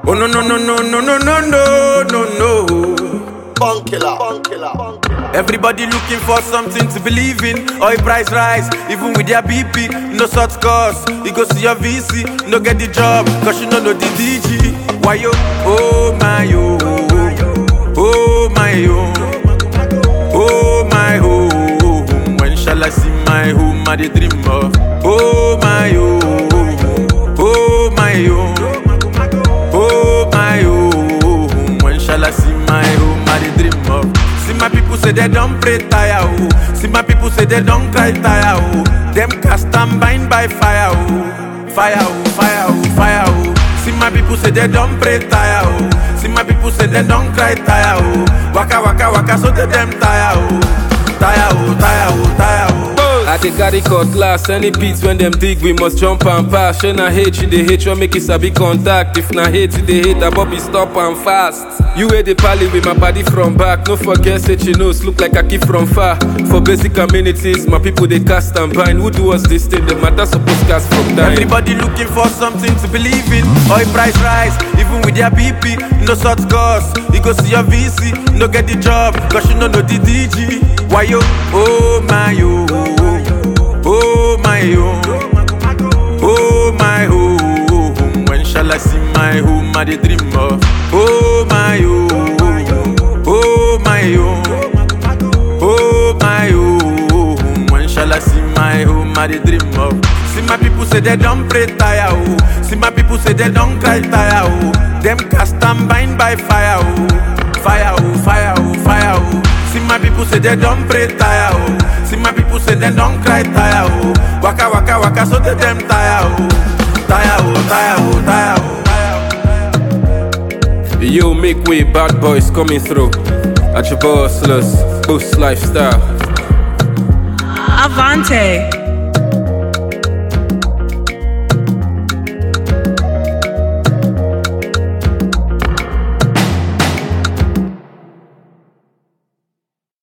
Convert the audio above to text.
Oh no no no no no no no no no no. Bunk killer. Bunk killer. Bunk killer. Everybody looking for something to believe in. Oil price rise, even with their BP. No short course, you go see your VC. No get the job, cause you no know the DG. Why yo? Oh my yo. Oh my yo. Oh my home. When shall I see my home? I dey dream of. Oh my yo. Oh my yo. Oh my home. When shall I see my home? I dey dream of. See my people say they don't pray tire oh. See my people say they don't cry tire oh. Them cast and bind by fire oh. Fire oh, fire oh, fire oh. See my people say they don't pray tire oh. See my people say they don't cry tire oh. Waka waka waka so they them tire oh. Tire oh, tire oh, tire oh. I dey carry cutlass, any beats when them dig, we must jump and pass. Shey na hate, you dey hate, you make it sabi contact. If na hate, you dey hate, Bobby stop and fast. You wey dey pally with my body from back, no forget say chinos look like I keep from far. For basic amenities, my people dey cast and bind. Who do us this thing? The matter suppose cast from time. Everybody looking for something to believe in. Oil price rise, even with their BP. No short course, you go see your VC. No get the job, cause you no know the DG. Why yo? Oh my yo. Oh my yo. Oh my home. When shall I see my home? I dey dream of. Oh my yo. Oh my yo. Oh my home. When shall I see my home? I dey dream of. See my people say they don't pray tire oh. See my people say they don't cry tire oh. Them cast and bind by fire oh. Fire oh, fire oh, fire oh. See my people say they don't pray tire oh. See my people say they don't cry tire oh. Waka waka waka so they them tire oh. Tire oh, tire oh, tire oh. Yo, make way, bad boys coming through. At your bossless, boost lifestyle. Avante.